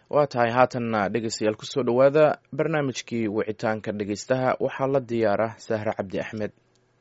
waa tahay haatanna dhegeystayaal kusoo dhowaada barnaamijkii wicitaanka dhegeystaha waxaa la diyaara sahre cabdi axmed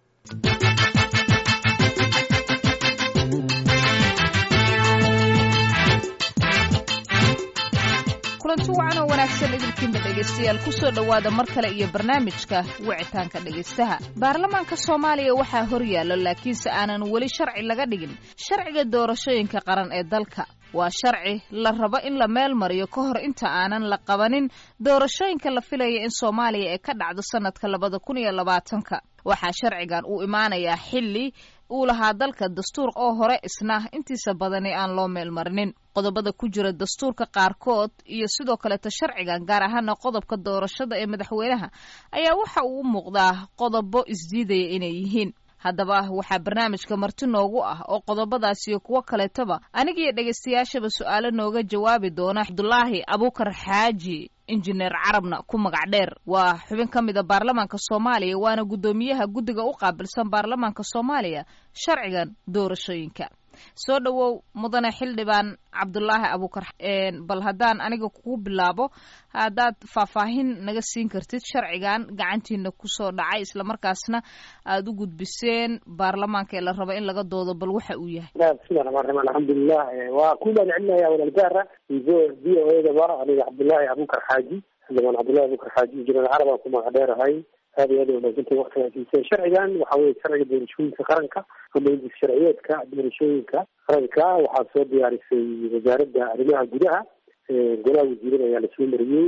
kulanti wacan oo wanaagsan idinkiinba dhegaystayaal kusoo dhowaada mar kale iyo barnaamijka wicitaanka dhegaystaha baarlamaanka soomaaliya waxaa hor yaalla laakiinse aanan weli sharci laga dhigin sharciga doorashooyinka qaran ee dalka waa sharci la rabo in la meel mariyo ka hor inta aanan la qabanin doorashooyinka la filaya in soomaaliya ay ka dhacdo sanadka labada kun iyo labaatanka waxaa sharcigan uu imaanayaa xilli uu lahaa dalka dastuur oo hore isna intiisa badani aan loo meel marinin qodobada ku jira dastuurka qaarkood iyo sidoo kaleeta sharcigan gaar ahaana qodobka doorashada ee madaxweynaha ayaa waxa uu u muuqdaa qodobo isdiidaya inay yihiin haddaba waxaa barnaamijka marti noogu ah oo qodobadaas iyo kuwo kaleetaba anigiyo dhegaystayaashaba su-aalo nooga jawaabi doona cabdulaahi abuukar xaaji injineer carabna ku magac dheer waa xubin ka mida baarlamaanka soomaaliya waana guddoomiyaha guddiga u qaabilsan baarlamaanka soomaaliya sharcigan doorashooyinka soo dhowow mudane xildhibaan cabdulaahi abuukar bal haddaan aniga kugu bilaabo haddaad faahfaahin naga siin kartid sharcigan gacantiina kusoo dhacay islamarkaasna aada u gudbiseen baarlamaanka ee la rabo in laga doodo bal waxa uu yahay bismillahi raxmaan raxiim alxamdulilah waa ku mahad celinaya walaalgaara v o edaba aniga cabdulaahi abuukar xaaji xildhibaan cabdullahi abuukar xaaji injineer carab aan ku magac dheerahay aad iyo aad wanaagsantahay waktigaa siiseen sharcigan waxa weye sharciga doorashooyinka qaranka ama indis sharciyeedka doorashooyinka qaranka waxaa soo diyaarisay wasaaradda arrimaha gudaha golaha wasiirada ayaa lasoo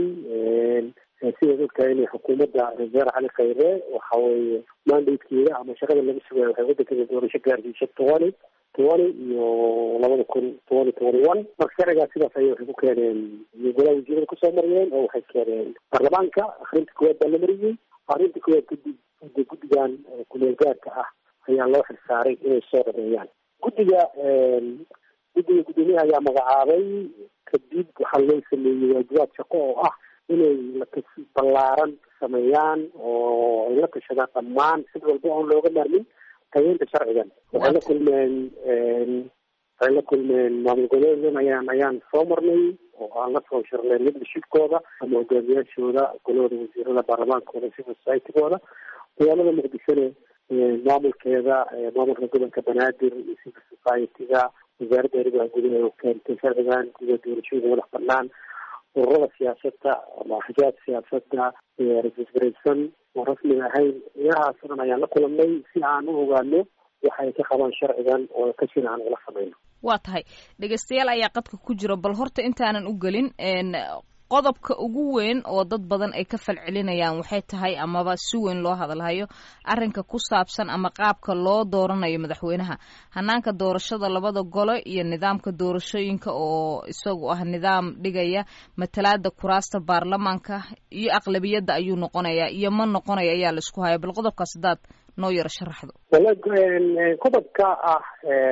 mariyey sidaad ogtahay inay xukuumadda reer cali khayre waxa weye mandatekeeda ama shaqada laga sugayo waxay waddankeeda doorasho gaarsiisay tobani tobani iyo labada kun tobani tobani one marka sharcigaas sidaas ayay waxay ku keeneen golaha wasiirada kusoo mariyeen oo waxay keeneen baarlamaanka akrinta koowaad baa la mariyey arrinta koowaad guddi guddi guddigan kuleel gaarka ah ayaa loo xilsaaray inay soo dhameeyaan guddiga guddiga guddoomiyaha ayaa magacaabay kadib waxaa loo sameeyey waajibaad shaqo oo ah inay latas ballaaran sameeyaan oo ay la tashadaan dhammaan sid walba oon looga maarmin tageynta sharcigan waxay la kulmeen waxay la kulmeen maamul goboleedan ayaan ayaan soo marnay oo aan la soo shirnay leadershipkooda ama hogaamiyaashooda golahooda wasiirada baarlamaankooda civil societygooda magaalada muqdishone maamulkeeda maamulka gobolka banaadir iyo civil society-ga wasaaradda arrimaha gudaha oo keentay sharcigan guda doorashooyinka madax banaan ururada siyaasadda ama axjaab siyaasadda rasisgaraysan oo rasmiga ahayn ilahaas o dhan ayaan la kulanay si aan u ogaano waxay ka qabaan sharcigan oo kasina aan ula samayno waa tahay dhegeystayaal ayaa qadka ku jira bal horta intaanan u gelin qodobka ugu weyn oo dad badan ay ka falcelinayaan waxay tahay amaba si weyn loo hadalhayo arrinka ku saabsan ama qaabka loo dooranayo madaxweynaha hanaanka doorashada labada gole iyo nidaamka doorashooyinka oo isagu ah nidaam dhigaya matalaada kuraasta baarlamaanka iyo aqlabiyadda ayuu noqonayaa iyo ma noqonaya ayaa laisku haya bal qodobkaas hadaad noo yaro sharaxdo qodobka ah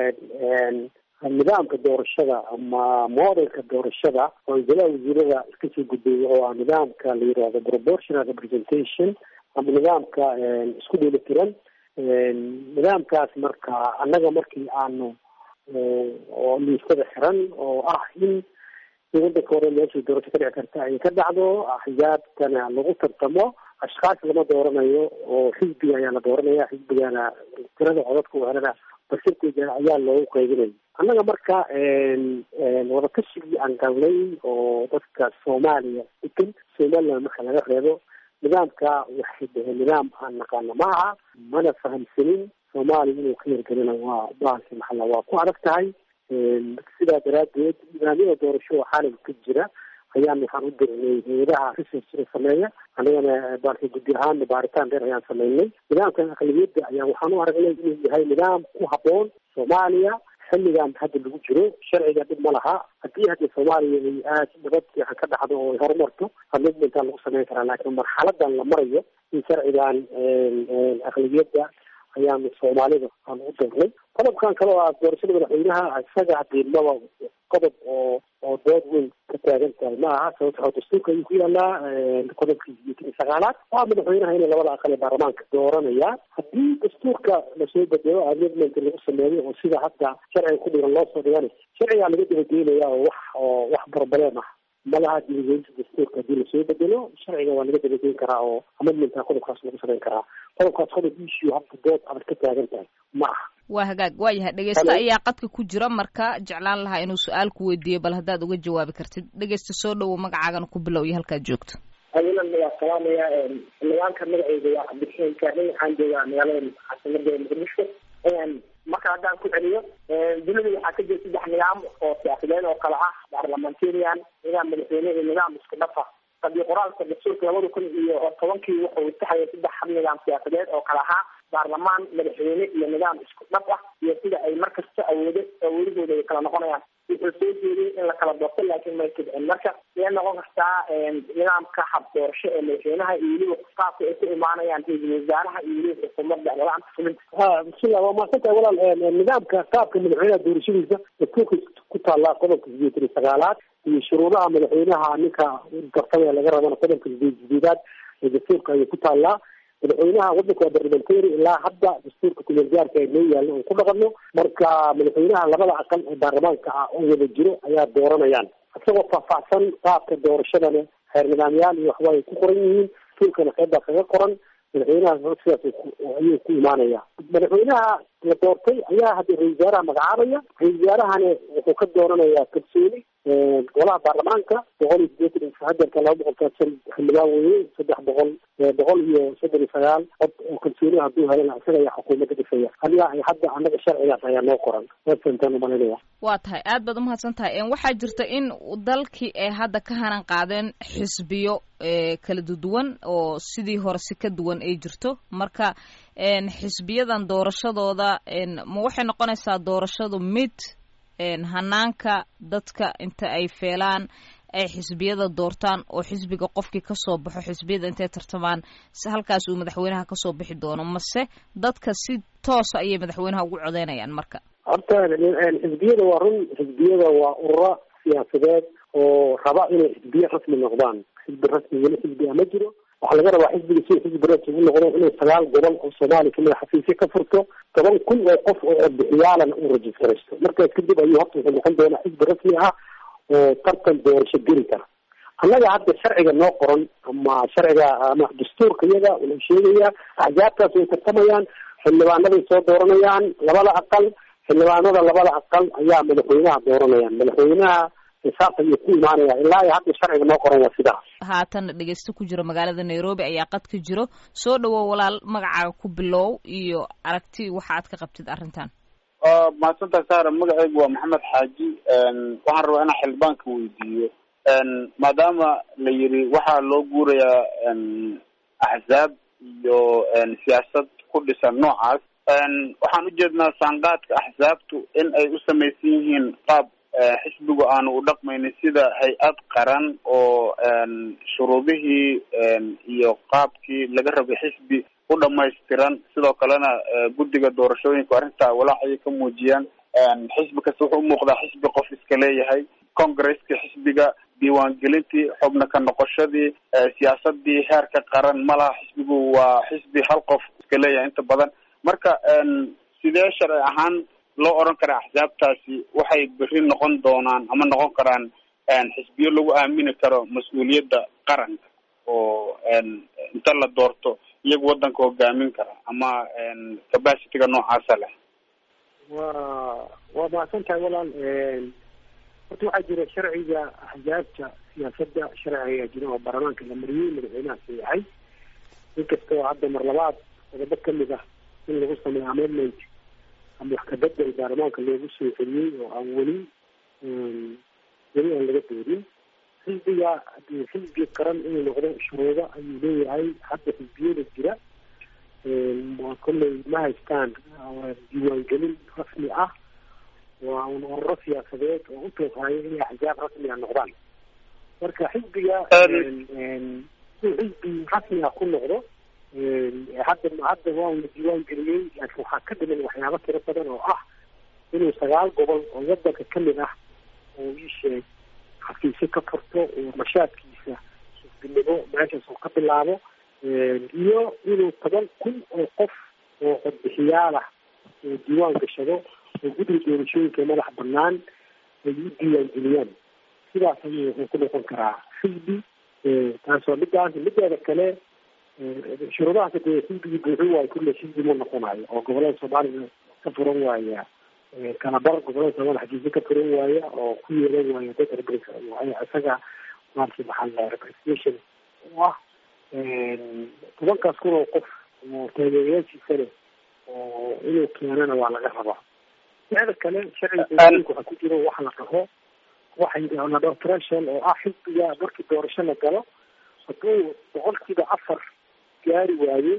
nidaamka doorashada ama modelka doorashada oo golaha wasiirada iska soo gudbay oo ah nidaamka la yirahdo proportional representation ama nidaamka isku dheelitiran nidaamkaas marka annaga markii aanu oo liistada xiran oo ah in wadanka hore meeshay doorasho ka dhici karta ay ka dhacdo axzaabtana lagu tartamo ashkaas lama dooranayo oo xisbiga ayaa la dooranaya xisbigana tirada codadka u helana basirteeda ayaa loogu qaybinaya annaga marka wadakashigii aan galnay oo dadka soomaaliya degan somaliland marka laga reebo nidaamka waxay dhaheen nidaam aan naqaano ma aha mana fahamsanin soomaaliya inuu ka yargelina waa bahalki maxalla waa ku adag tahay sidaa daraadeed nidaamyada doorasho oo caalamka ka jira ayaan waxaan u dirnay hay-adaha researchka sameeya anigana baalka guddi ahaan baaritaan dheer ayaan sameynay nidaamkan aqlabiyadda ayaa waxaan u aragnay inuu yahay nidaam ku habboon soomaaliya xilligan hadda lagu jiro sharciga dhib ma laha haddii hadda soomaaliya ay aad nabad fiican ka dhacdo oo ay horumarto amidmentaa lagu sameyn karaa laakiin marxaladan la marayo in sharcigan aqlabiyadda ayaanu soomaalida aan u dirnay qodobkan kale oo ah doorashada madaxweynaha isaga hadiimaba qodob oo oo dood weyn ka taagan tahay ma aha sababto oo dastuurka ayuu ku yaalaa qodobkiisa iyo kii sagaalaad waa madaxweynaha inay labada aqal ee baarlamaanka dooranaya haddii dastuurka lasoo bedelo amendment lagu sameeyo oo sida hadda sharciga ku dhigan loo soo dhigana sharcigaa laga dabageynaya oo wax oo wax barbaleen ah malaha dibadgelinta dastuurka haddii lasoo bedelo sharciga waa laga dabageyn karaa oo amendmentka qodobkaas lagu samayn karaa qodobkaas qodob issue habka dood aad ka taagan tahay ma aha waa hagaag waa yahay dhegeysta ayaa qadka ku jira marka jeclaan lahaa inuu su-aal ku weydiiyo bal haddaad uga jawaabi kartid dhegeysta soo dhowow magacaagana ku bilow iyo halkaad joogto awilan waa salaamaya nidaamka magaceyga waa cabdixeen kaarney waxaan joogaa magaalada caasimada muqdisho marka haddaan ku celiyo dunida waxaa ka jira saddex nidaam oo siyaasadeed oo kale ah parliamentarian nidaam madaxweyne iyo nidaam isku dhafa qadiyo qoraalka dastuurka labada kun iyo tobankii wuxuu taxaya saddex hab nidaam siyaasadeed oo kale ahaa baarlamaan madaxweyne iyo nidaam isku dhaf ah iyo sida ay markasta awoodo awoodahooda ay kala noqonayaan wuxuu soo jeediyey in la kala doorto laakiin may kidcin marka iyay noqon kartaa nidaamka hab doorasho ee madaxweynaha iyo weliba qaabka ay ku imaanayaan ra-iisul wasaaraha iyo weliba xukuumadda la-aanta fulinta ha bismillah waa mahadsantahay walaal nidaamka qaabka madaxweynaha doorashadiisa dastuurka ku taallaa qodobka sideetan iyo sagaalaad iyo shuruudaha madaxweynaha ninka gartamaya laga rabana qodobka sideed sideedaad ee dastuurka ayay ku taallaa madaxweynaha wadanka waa barlamentary ilaa hadda dastuurka kumeel gaarka noo yaalla oon ku dhaqano marka madaxweynaha labada aqal ee baarlamaanka ah oo wada jiro ayaa dooranayaan isagoo faahfaahsan qaabka doorashadana xeer nidaamyaal iyo waxba ay ku qoran yihiin dastuurkana qeybbaa kaga qoran madaxweynaha sidaas ayuu ku imaanaya madaxweynaha la doortay ayaa hadda ra-isul wasaaraha magacaabaya ra-isul wasaarahana wuxuu ka dooranayaa kalsooni golaha baarlamaanka boqol iyo sideetan hadeerka laba boqol kaadsan xildhibaan weye saddex boqol boqol iyo soddon iyo sagaal cod oo kalsooni hadduu helana isaga ayaa xukuumadda dhisaya adiga ay hadda anaga sharcigaas ayaa noo qoran wasantaan umalinaya waa tahay aad baad umahadsan tahay waxaa jirta in dalkii ay hadda ka hanan qaadeen xisbiyo kala duwan oo sidii hore si ka duwan ay jirto marka xisbiyadan doorashadooda ma waxay noqonaysaa doorashadu mid hanaanka dadka inta ay feelaan ay xisbiyada doortaan oo xisbiga qofkii kasoo baxo xisbiyada intay tartamaan halkaas uu madaxweynaha kasoo bixi doono mase dadka si toosa ayay madaxweynaha ugu codeynayaan marka horta xisbiyada waa run xisbiyada waa ururo siyaasadeed oo raba inay xisbiye rasmi noqdaan xisbi rasmi weli xisbi a ma jiro waxaa laga rabaa xisbiga si xisbi rasmi u noqdo inay sagaal gobol oo soomaaliya kamida xafiisyo ka furto toban kun oo qof oo codbixiyaalana uu rajistaraysto markaas kadib ayuu horta wuxuu noqon doonaa xisbi rasmi ah oo tartan doorasho geli kara annaga hadda sharciga noo qoran ama sharciga ama dastuurka iyaga wuxuu sheegayaa axzaabtaas way tartamayaan xildhibaanaday soo dooranayaan labada aqal xildhibaanada labada aqal ayaa madaxweynaha dooranayaan madaxweynaha saas ayuu ku imaanaya ilaa iyo hadda sharciga noo qoran waa sidaas haatan dhegeysto ku jiro magaalada nairobi ayaa qad ka jiro soo dhawow walaal magacaaga ku bilow iyo aragti waxa aad ka qabtid arrintan mahadsantahay saara magacaygu waa maxamed xaaji waxaan rabaa inaan xildhibaanka weydiiyo maadaama la yiri waxaa loo guurayaa axzaab iyo siyaasad ku dhisan noocaas waxaan ujeednaa saanqaadka axsaabtu in ay u samaysan yihiin qaab xisbigu aanu u dhaqmaynin sida hay-ad qaran oo shuruudihii iyo qaabkii laga rabay xisbi u dhamaystiran sidoo kalena guddiga doorashooyinka arrintaa walaac ayay ka muujiyaan xisbi kasta wuxuu umuuqdaa xisbi qof iska leeyahay congresskii xisbiga diiwaangelintii xubna ka noqoshadii siyaasadii heerka qaran ma laha xisbigu waa xisbi hal qof iska leeyahay inta badan marka sidee sharci ahaan loo oran karaa axsaabtaasi waxay berri noqon doonaan ama noqon karaan xisbiyo lagu aamini karo mas-uuliyadda qaranka oo inta la doorto iyagu waddanka hogaamin kara ama capacityga noocaasa leh wa waa mahadsan tahay walaal horta waxaa jira sharciga axzaabta siyaasadda sharci ayaa jira oo baarlamaanka la mariyey madaxweynaha sayaxay inkastoo hadda mar labaad qodobo kamid ah in lagu sameeyo amendment ama wax kabedel baarlamaanka loogu soo celiyey oo aan weli weli aan laga doorin xisbiga hadii xisbi qaran inuu noqdo shuruudo ayuu leeyahay hadda xisbiyada jira kolley ma haystaan diiwaangelin rasmi ah waa un ururo siyaasadeed oo u tooqaayo inay axzaab rasmi a noqdaan marka xisbiga inuu xisbi rasmi ah ku noqdo hadda hadda waa la diiwaan geliyey laakiin waxaa ka dhiman waxyaabo tiro badan oo ah inuu sagaal gobol oo wadanka kamid ah oo iisheeg xafiisyo ka furto oo nashaadkiisa xisbinimo meeshaas uu ka bilaabo iyo inuu toban kun oo qof oo codbixiyaal ah oo diiwaan gashado oo guddiga doorashooyinka madax banaan ay u diiwaan geliyaan sidaas ayuu wuxuu ku noqon karaa xisbi taasoo midaas mideeda kale shuruudahaas dee xisbigii buuxin waayo kulle xisbi ma noqonayo oo gobolada soomaalida ka furan waaya kalabar gobolada soomaalia xagiisa ka furan waaya oo ku yeelan waaya dad isaga maarata maxaa la representation u ah tobankaas kun oo qof oo taageerayaashiisa leh oo inuu keenana waa laga rabaa teeda kale sharciga doorashooyinka waxaa ku jiro waxa la dhaho waxa la dhaho threshold oo ah xisbiga markii doorasho la galo hadduu boqolkiiba afar gaari waayo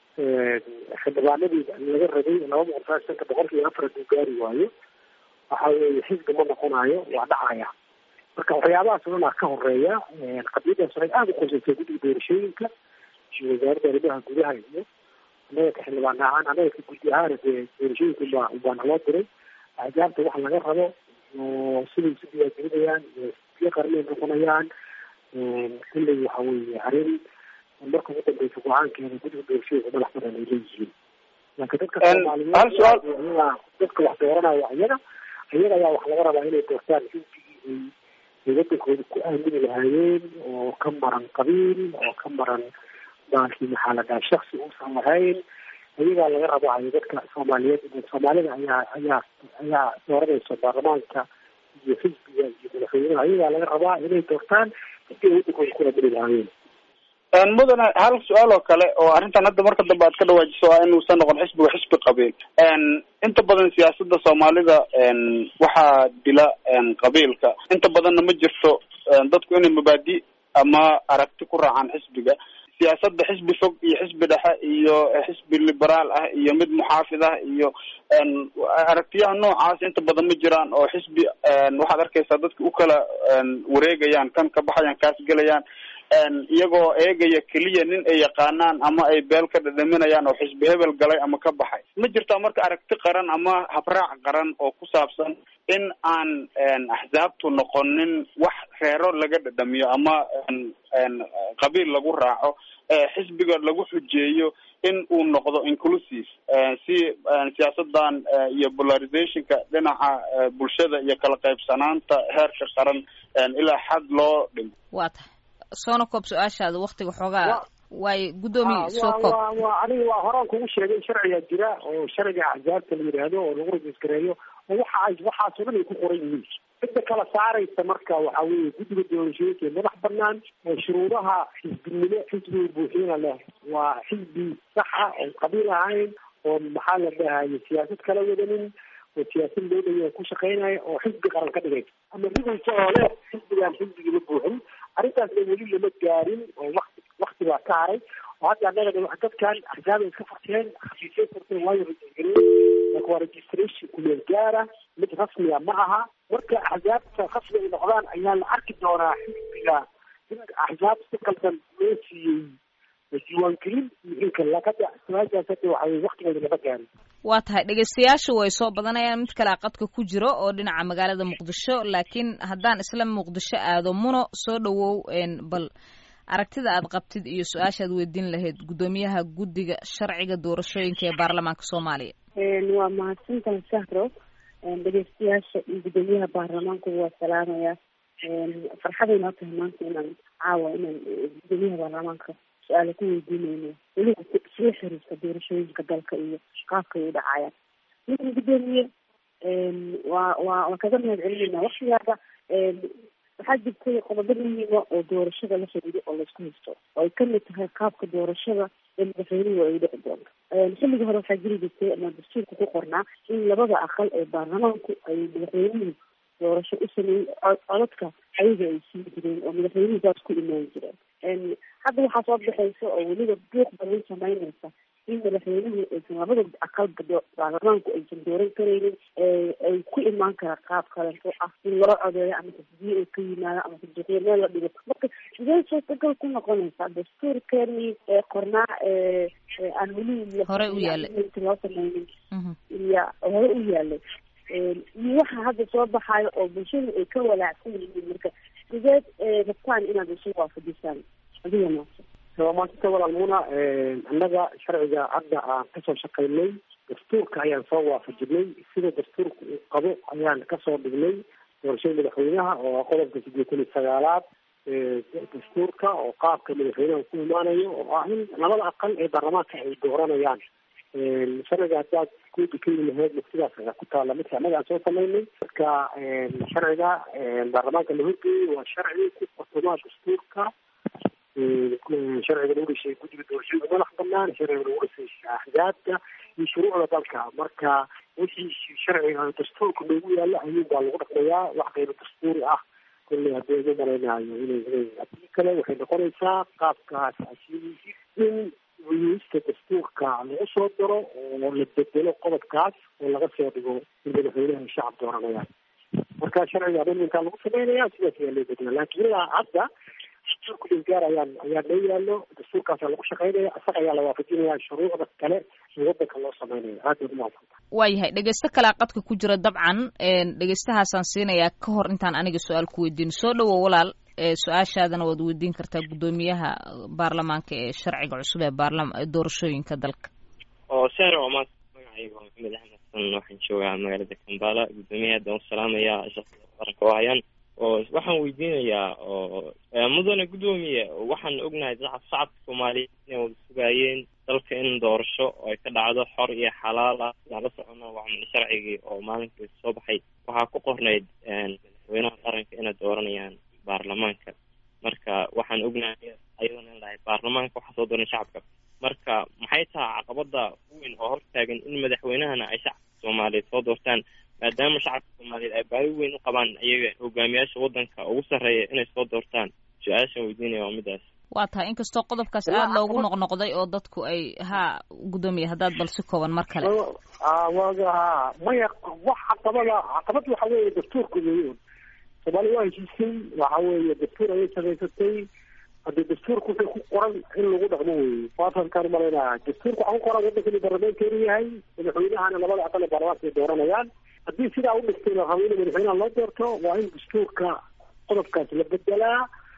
xildhibaanadii laga rabay laba boqol sagaal shanka boqolkiiba afar hadduu gaari waayo waxa weeye xisbi ma noqonayo waa dhacaya marka waxyaabahaas o dhan aa ka horeeya qadiyadaas waxay aada u qorsaysaa guddiga doorashooyinka iyo wasaaradda arrimaha gudaha iyo annaga ka xildhibaan ahaan annaga ka guddi ahaan dee doorashooyinka ubaa ubaa naloo diray axjaabta waxa laga rabo oo siday isu diyaargelinayaan iyo qarnay noqonayaan kulley waxa weeye arrin marka ugu dambeysa go-aankeeda guddiga doorashooyinka madax badan ay leeyihiin laakiin dadka soomaaliyeed iyaga dadka wax dooranaya iyaga iyaga ayaa wax laga rabaa inay doortaan xisbigii ay ay wadankooda ku aamini lahaayeen oo ka maran qabiil oo ka maran baalkii maxaa la dhaha shaksi uusan lahayn iyagaa laga rabaayo dadka soomaaliyeed soomaalida ayaa ayaa ayaa dooranaysa baarlamaanka iyo xisbiga iyo madaxweynaha iyagaa laga rabaa inay doortaan sidii ay wadankooda ku aamini lahaayeen mudane hal su-aal oo kale oo arrintan hadda marka dambe aad ka dhawaajiso waa inuusan noqon xisbiga xisbi qabiil inta badan siyaasada soomaalida waxaa dila qabiilka inta badanna ma jirto dadku inay mabaadi ama aragti ku raacaan xisbiga siyaasada xisbi fog iyo xisbi dhexe iyo xisbi liberaal ah iyo mid muxaafid ah iyo aragtiyaha noocaas inta badan ma jiraan oo xisbi waxaad arkaysaa dadka u kala wareegayaan kan ka baxayaan kaas gelayaan iyagoo eegaya keliya nin ay yaqaanaan ama ay beel ka dhadhaminayaan oo xisbi hebel galay ama ka baxay ma jirtaa marka aragti qaran ama habraac qaran oo ku saabsan in aan axsaabtu noqonin wax reero laga dhadhamiyo ama qabiil lagu raaco xisbiga lagu xujeeyo in uu noqdo inclusive si siyaasadan iyo polarizationka dhinaca bulshada iyo kala qaybsanaanta heerka qaran ilaa xad loo dhimo waa tahay soona koob su-aashaada waktiga xoogaa waayo guddoomiye soo koob waa aniga waa horaan kugu sheegay sharcigaa jira oo sharciga axsaabta la yidhaahdo oo lagu rajisgareeyo oo waxa ay waxaasoo dhan ay ku qoran yihiin cidda kala saaraysa marka waxa weeye guddiga doorashooyinka ee madax banaan oo shuruudaha xisbinimo xisbiga buuxiyana leh waa xisbi saxa oo qabiil ahayn oo maxaa la dhahaye siyaasad kala wadanin oo siyaasad loo dhaya ku shaqeynaya oo xisbi qaran ka dhigay ama rigaysa oo leh xisbigaan xisbigima buuxin arrintaasna weli lama gaarin oo wakti wakti baa ka haray oo hadda annaga dadkan axsaabay iska furteen xafiisay furteen waayo rajisgareey marka waa registration kumeel gaara mid rasmiga ma aha marka axsaabta rasmi ay noqdaan ayaa la arki doonaa xisbiga in axsaab si qaldan loo siiyey diiwaangelin iyo in kale lakada su-aashaas hadda waxa weye waktigeeda lama gaarin waa tahay dhegaystayaasha way soo badanayaan mid kale qadka ku jiro oo dhinaca magaalada muqdisho laakiin haddaan isla muqdisho aado muno soo dhawow bal aragtida aad qabtid iyo su-aashaad weydiin lahayd guddoomiyaha guddiga sharciga doorashooyinka ee baarlamaanka soomaaliya waa mahadsantahay sahro dhegeystayaasha iyo guddoomiyaha baarlamaanku waa salaamaya farxaday noo tahay maanta inaan caawa inaan guddoomiyaha baarlamaanka su-aala ku weydiinayno weliba isla xiriirka doorashooyinka dalka iyo qaabka ay u dhacayaan ninkan guddoomiye waa waa waan kaga mahad celinayna waktigaaba waxaa jirtay qodobo muhiima oo doorashada la xiriiro oo laisku haysto oo ay kamid tahay qaabka doorashada ee madaxweynuhu ay dhici doonto xilligii hore waxaa jiri jirtay ama dastuurka ku qornaa in labada aqal ee baarlamaanku ay madaxweynuhu doorasho u sameeyey codadka ayaga ay siin jireen oo madaxweynuhu saas ku imaan jireen hadda waxaa soo baxaysa oo weliba buuq badan sameynaysa in madaxweynuhu aysan labada aqalba baarlamaanku aysan dooran karaynin ay ku imaan kara qaab kaleeto ah in loo codeeyo ama tasdiye uu ka yimaado ama tasdiiqyo meel la dhigo marka sidee suurtagal ku noqonaysaa dastuurkeeni qornaa aan weli hore u yaalay loo sameynin iyo hore u yaalay iyo waxa hadda soo baxayo oo bulshadu ay ka walaacsan yihiin marka sideed rabtaan inaad isu waafajisaan adiga maasa waa maasanta walaalmuna annaga sharciga hadda aan kasoo shaqaynay dastuurka ayaan soo waafajinay sida dastuurka uu qabo ayaan kasoo dhignay doorashada madaxweynaha oo ah qodobka sideetan iyo sagaalaad dastuurka oo qaabka madaxweynaha ku imaanayo oo ah in labada aqal ee baarlamaanka ay dooranayaan sharciga haddaad kuudi ka yimi lahayd muftidaas ayaa ku taalla midka annaga aan soo samaynay marka sharciga baarlamaanka la horgeeyey waa sharci ku qotomaa dastuurka sharciga lagu dhashay guddiga doorashada madax banaan sharciga lagu dhasay axzaabta iyo shuruucda dalka marka wixii sharciga dastuurka loogu yaalo ayuun baa lagu dhaqmayaa wax qaybo dastuuri ah kolley haddii ugu malaynayo inay inay haddii kale waxay noqonaysaa qaabkaas asiiisi in wiyista dastuurka lagu soo daro oo la bedelo qodobkaas oo laga soo dhigo in madaxweynaha shacab dooranayaan marka sharciga amendmenkaa lagu sameynaya sidaas ayaa loo bedela laakiin ilaa hadda dastuurka dhulgaar ayaa ayaa loo yaalo dastuurkaasaa lagu shaqeynaya isaga ayaa la waafajinaya shuruucda kale ee wadanka loo sameynaya aad baad umahadsantaha waayahay dhegeysto kalea qadka ku jira dabcan dhegeystahaasaan siinayaa ka hor intaan aniga su-aal ku weydiin soo dhowo walaal su-aashaadana waad weydiin kartaa guddoomiyaha baarlamaanka ee sharciga cusub ee baarlama doorashooyinka dalka oo sahra waa maanta magacayga waa maxamed axmed xasan waxaan joogaa magaalada kambala guddoomiyaha haddaan u salaamayaa shaqada qaranka oo hayaan oo waxaan weydiinayaa oo mudane guddoomiye waxaan ognahay shacabka soomaaliyeed inay wada sugaayeen dalka in doorasho oo ay ka dhacdo xor iyo xalaal ah sidaan la socono waa sharcigii oo maalinkai soo baxay waxaa ku qornayd madaxweynaha qaranka inay dooranayaan baarlamaanka marka waxaan ognahay ayadoona in lahay baarlamaanka waxaa soo dooran shacabka marka maxay tahay caqabada weyn oo hortaagan in madaxweynahana ay shacabka soomaaliyeed soo doortaan maadaama shacabka soomaaliyeed ay baahi weyn u qabaan iyaga hogaamiyaasha wadanka ugu sarreeya inay soo doortaan su-aashaan weydiinaya waa midaas waa tahay inkastoo qodobkaas aada loogu noqnoqday oo dadku ay ha guddoomiye haddaad bal si kooban mar kale waga ha maya wax caqabada caqabad waxa weeye dastuurka weeyoon soomaaliya waa heshiisay waxa weeye dastuur ayay samaysatay haddii dastuurka wuxuu ku qoran in lagu dhaqmo weeye waatankaan umalaynaya dastuurka waxaa ku qoran waddanka inuu baarlamaanka inuu yahay madaxweynahana labada aqal ee baarlamaanka ay dooranayaan haddii sidaa u dhigtay la rabo in madaxweynaha loo doorto waa in dastuurka qodobkaas la bedelaa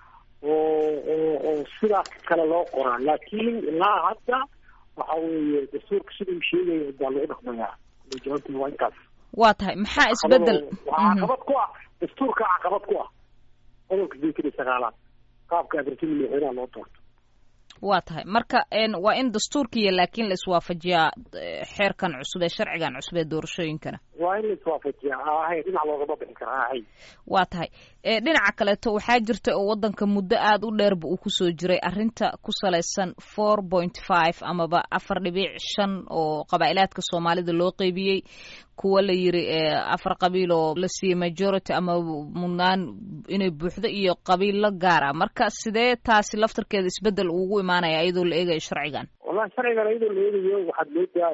oo oo oo sidaas kale loo qoraa laakiin ilaa hadda waxa weeye dastuurka sida uu sheegaya baa lagu dhaqmayaa jawaabtuna waa intaas waa tahay maxaa isbedel waa caqabad ku ah dastuurka caqabad ku ah qodobka sideetan iyo sagaalaad qaabka adartida madaxweynaha loo doorto waa tahay marka waa in dastuurkiiyo laakiin la iswaafajiyaa xeerkan cusub ee sharcigan cusub ee doorashooyinkana waa in la iswaafajiyaa ahay dhinac loogama bixi karaa ahay waa tahay dhinaca kaleeto waxaa jirta oo wadanka muddo aada u dheerba uu kusoo jiray arrinta ku salaysan four point five amaba afar dhibic shan oo qabaa'ilaadka soomaalida loo qeybiyey kuwa la yiri afar qabiil oo la siiyey majority ama mudnaan inay buuxdo iyo qabiilo gaara marka sidee taasi laftarkeeda isbedel ugu imaanaya iyadoo la eegayo sharcigan wallahi sharcigan iyadoo la eegayo waxaad moodaa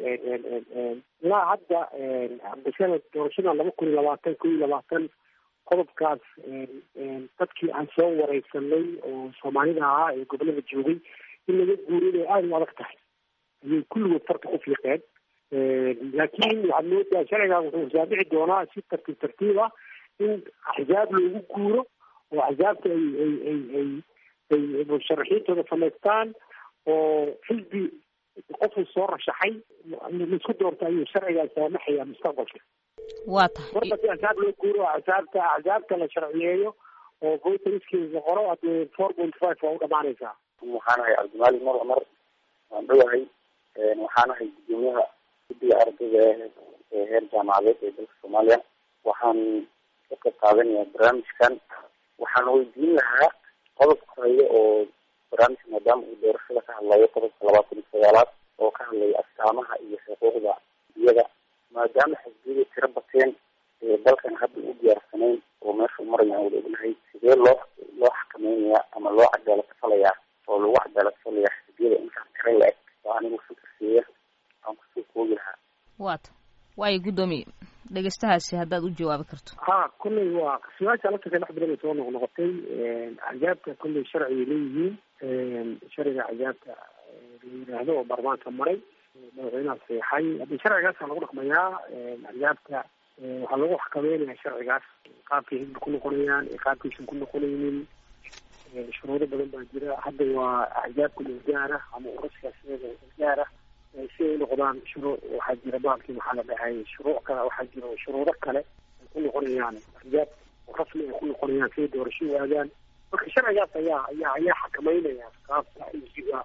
ilaa hadda bisada doorashada laba kun iyo labaatan kun iyo labaatan qodobkaas dadkii aan soo wareysanay oo soomaalida ahaa ee gobolada joogay in laga guuriyo inay aada u adag tahay ayay kulligood farta ku fiiqeen laakiin waxaad moodaa sharcigan wuxuu saamici doonaa si tartiib tartiib ah in axzaab loogu guuro oo axzaabta ay ay ay ay ay musharaxiintooda samaystaan oo xisbi qofuu soo rashaxay laisku doorto ayuu sharcigan saamaxaya mustaqbalka waa tahay marka si axsaab loo guuro axsaabta axsaabta la sharciyeeyo oo voteriski la qoro haddee four point five waa u dhamaanaysaa waxaan ahay cabdimaalik mar cumar waan dhowahay waxaan ahay gudoomiyaha guddiga ardayda ee heer jaamacadeed ee dalka soomaaliya waxaan ka qayb qaadanayaa barnaamijkan waxaan weydiin lahaa qodobka hore oo barnaamijka maadaama uu doorashada ka hadlayo qodobka labaatan iyo sagaalaad oo ka hadlaya astaamaha iyo xuquuqda iyada maadaama xisbiyada tiro bateen ee dalkan hadda u diyaarsanayn oo meesha marayaan wada ognahay sidee loo loo xakameynaya ama loo cadaalad falayaa oo lagu cadaalad falayaa xisbiyada intaan tiro la-eg oo anigu fikirkeeya aan kusoo koogi lahaa waata waayo guddoomiye dhegeystahaasi haddaad u jawaabi karto ha kolley waa su-aasha laftarka dhex badan ay soo noqnoqotay axzaabta kolley sharcigay leeyihiin sharciga axzaabta la yidhaahdo oo baarlamaanka maray madaxweynaha saxeexay haddii sharcigaasa lagu dhaqmayaa axzaabta waxaa lagu xakameynaya sharcigaas qaabkay xisbi ku noqonayaan iyo qaabkaysan ku noqonaynin shuruudo badan baa jira hadda waa axzaabka lilgaara ama uraskaasiyada ilgaara si ay noqdaan shuruu waxaa jira baalkii maxaa la dhahay shuruuc kale waxaa jiro shuruudo kale ay ku ku noqonayaan axzaab rasmi ay ku noqonayaan siday doorasho u aadaan marka sharcigaas ayaa ayaa ayaa xakameynaya qaabka xisbiga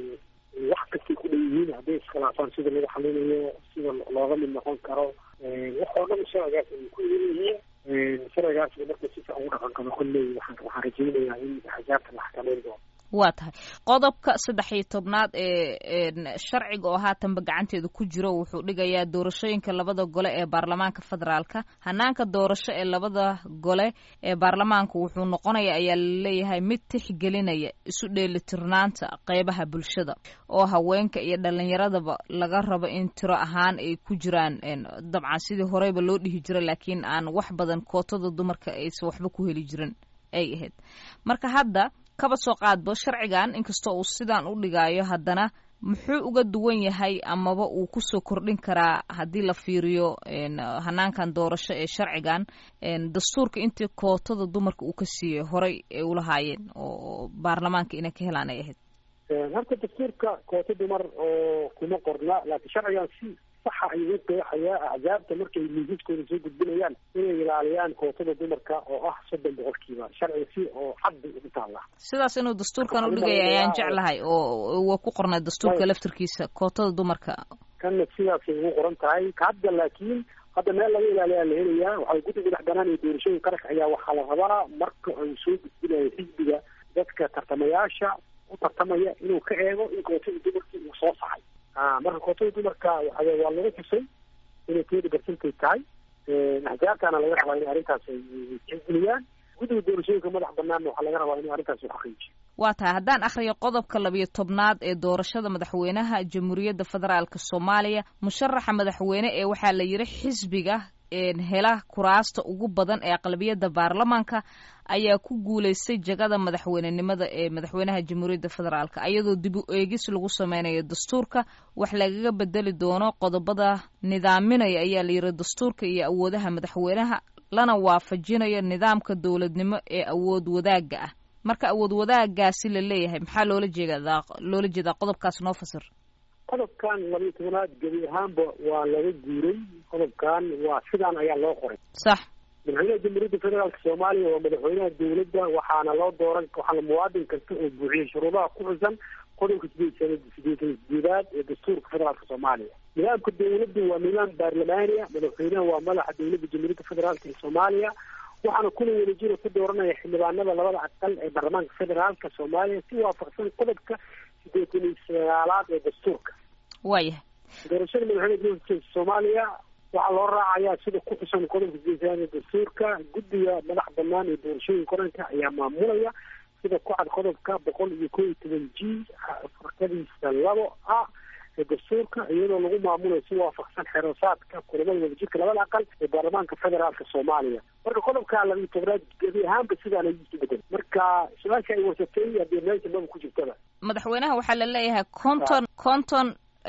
wax kastay ku dhan yihiin hadday iskhilaafaan sida lagu xalinayo sida looga mid noqon karo wax oo dhan sharcigaas ay ku idan yihiin sharcigaas marka si fiican ugu dhaqan qabo kolley waxaan waxaan rajaynayaa in axzaabta la xakameyn doono waa tahay qodobka saddex iyo tobnaad ee sharciga oo haatanba gacanteeda ku jiro wuxuu dhigayaa doorashooyinka labada gole ee baarlamaanka federaalka hanaanka doorasho ee labada gole ee baarlamaanka wuxuu noqonaya ayaa laleeyahay mid tixgelinaya isu dheelitirnaanta qeybaha bulshada oo haweenka iyo dhalinyaradaba laga rabo in tiro ahaan ay ku jiraan dabcan sidii horeyba loo dhihi jira laakiin aan wax badan kootada dumarka aysan waxba ku heli jirin ay ahayd marka hadda kaba soo qaadbo sharcigan inkastoo uu sidaan u dhigaayo haddana muxuu uga duwan yahay amaba uu kusoo kordhin karaa haddii la fiiriyo hanaankan doorasho ee sharcigan dastuurka intii kootada dumarka uu ka siiyey horey ay ulahaayeen oo baarlamaanka inay ka helaan ay ahayd horta dastuurka koota dumar oo kuma qorna laakiin sharcigan si saxa ayuu u qeexayaa axzaabta markay miisaskooda soo gudbinayaan inay ilaaliyaan kootada dumarka oo ah soddon boqolkiiba sharciga si oo xaddi ugu taalla sidaas inuu dastuurkan u dhigaya ayaan jeclahay oo waa ku qornay dastuurka laftirkiisa kootada dumarka kanna sidaasay ugu qoran tahay hadda laakiin hadda meel laga ilaaliyaa la helayaa waxaa guddiga dhex banaan iyo doorashooyin qaranka ayaa waxaa la rabaa marka uu soo gudbinayo xisbiga dadka tartamayaasha u tartamaya inuu ka eego in kootada dumarkii uu soo saxay marka kootada dumarka waa waa laga tusay inay twenty percentay tahay axjaabtana laga rabaa in arrintaas ay tixgeliyaan guddiga doorashooyinka madax banaanna waxaa laga rabaa in arrintaas uu xaqiijiyo waa tahay haddaan akhriyo qodobka labiyo tobnaad ee doorashada madaxweynaha jamhuuriyadda federaalk soomaaliya musharaxa madaxweyne ee waxaa la yidhi xisbiga hela kuraasta ugu badan ee aqlabiyadda baarlamaanka ayaa ku guulaystay jagada madaxweynenimada ee madaxweynaha jamhuuriyadda federaalk ayadoo dib u eegis lagu sameynayo dastuurka wax lagaga bedeli doono qodobada nidaaminaya ayaa la yidhi dastuurka iyo awoodaha madaxweynaha lana waafajinayo nidaamka dowladnimo ee awood wadaagga ah marka awood wadaagaasi la leeyahay maxaa loola jeedaa loola jeedaa qodobkaas noo fasir qodobkan labiyo tobanaad gebi ahaanba waa laga guuray qodobkan waa sidaan ayaa loo qoray sax madaxweynaha jamhuuriyadda federaalk soomaaliya waa madaxweynaha dowladda waxaana loo dooran waxaana muwaadin kasta oo buuxiyay shuruudaha ku xusan qodobka sideed sana sideetan sideedaad ee dastuurka federaalka soomaaliya nidaamka dowladda waa nidaam baarlamaaniya madaxweynaha waa madaxa dowladda jamhuuriyadda federaalk ee soomaaliya waxaana kuna wadajira ku dooranaya xildhibaanada labada aqal ee baarlamaanka federaalka soomaaliya si waafaqsan qodobka sideetan iyo sagaalaad ee dastuurka waayahay doorashada madaxweynaha jamhuuriyadda soomaaliya waxaa loo raacayaa sida ku xusan qodobka sideetan ee dastuurka guddiga madax banaan ee doorashooyinka qaranka ayaa maamulaya sida ku cad qodobka boqol iyo kow iyo toban g farkadiisa labo ah ee dastuurka iyadoo lagu maamulayo si waafaqsan xerosaadka kulamada wadajirka labada aqal ee baarlamaanka federaalka soomaaliya marka qodobka labiyo tobnaad gebi ahaanba sidaan ay isu bedel marka su-aasha ay warsatay haddii meesha maba ku jirtaba madaxweynaha waxaa la leeyahay conton conton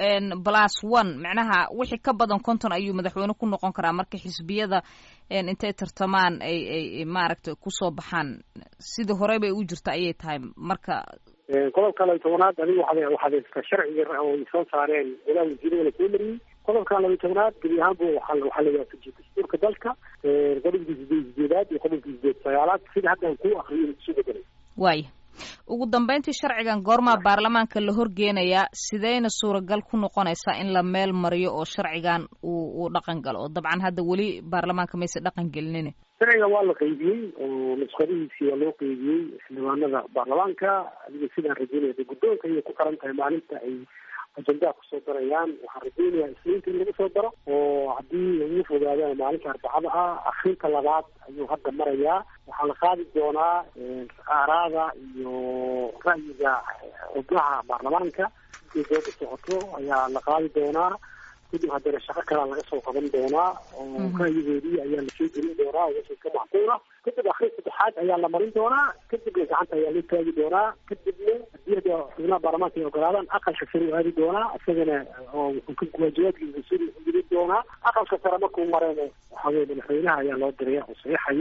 plus one macnaha wixii ka badan konton ayuu madaxweyne ku noqon karaa marka xisbiyada intay tartamaan ay ay maaragtay kusoo baxaan sidii horey bay u jirta ayay tahay marka qodobka labiyo tobanaad adiga waxaad waxaad haystaa sharciga oo ay soo saareen ilaah wasiirada la soo mariyey qodobka labiyo tobanaad gebi ahaanba waxaa waxaa la waafajiyay dastuurka dalka qodobkii sideed sideedaad iyo qodobkii sideed sagaalaad sida hadda aan kuu akriyo isu bedelay waaya ugu dambeyntii sharcigan goormaa baarlamaanka la horgeenayaa sideyna suuragal ku noqonaysaa in la meel mariyo oo sharcigan uu uu dhaqan galo oo dabcan hadda weli baarlamaanka mayse dhaqan gelinin sharciga waa la qeybiyey oo nusqadihiisii waa loo qeybiyey xildhibaanada baarlamaanka adiga sidaan rajeynaya guddoonka ayay ku xiran tahay maalinta ay ajendaa kusoo darayaan waxaan rajeynayaa isniinta in lagu soo daro oo haddii ugu fogaadaan maalinta arbacada ah akrinta labaad ayuu hadda marayaa waxaa la qaadi doonaa aaraada iyo ra'yiga xubnaha baarlamaanka intii dooda socoto ayaa la qaadi doonaa kadib haddana shaqo kalaa laga soo qaban doonaa oo ra'yigoodii ayaa lasoo gelin doonaa wixii ka macquula kadib akrin saddexaad ayaa la marin doonaa kadibna gacanta ayaa loo taagi doonaa kadibna haddii hadda xubnaha baarlamaanka ay ogolaadaan aqalka sare u aadi doonaa isagana oo wuxuu ka waajibaadkiisa suri u gelin doonaa aqalka sare markuu mareen waxaa weye madaxweynaha ayaa loo diraya oo saxiixayo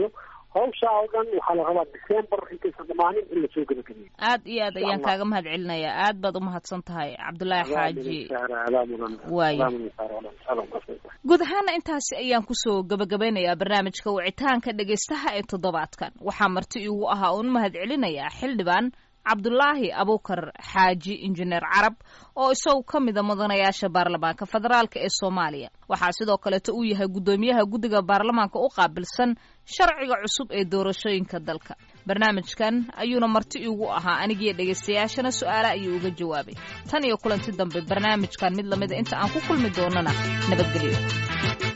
hawshaa oo dhan waxaa la rabaa december intaysan dhamaanin in lasoo gebagabeeyo aad iyo aad ayaan kaaga mahad celinayaa aad baad umahadsan tahay cabdullaahi xaaji waayo guud ahaana intaasi ayaan kusoo gabagabeynayaa barnaamijka wicitaanka dhegaystaha ee toddobaadkan waxaa marti iigu ahaa uun mahad celinayaa xildhibaan cabdulaahi abuukar xaaji injineer carab oo isagu ka mida mudanayaasha baarlamaanka federaalk ee soomaaliya waxaa sidoo kaleeto uu yahay guddoomiyaha guddiga baarlamaanka u qaabilsan sharciga cusub ee doorashooyinka dalka barnaamijkan ayuuna marti iigu ahaa anigiyo dhegaystayaashana su-aale ayuu uga jawaabay tan iyo kulanti dambe barnaamijkan mid lamida inta aan ku kulmi doonana nabadgelyo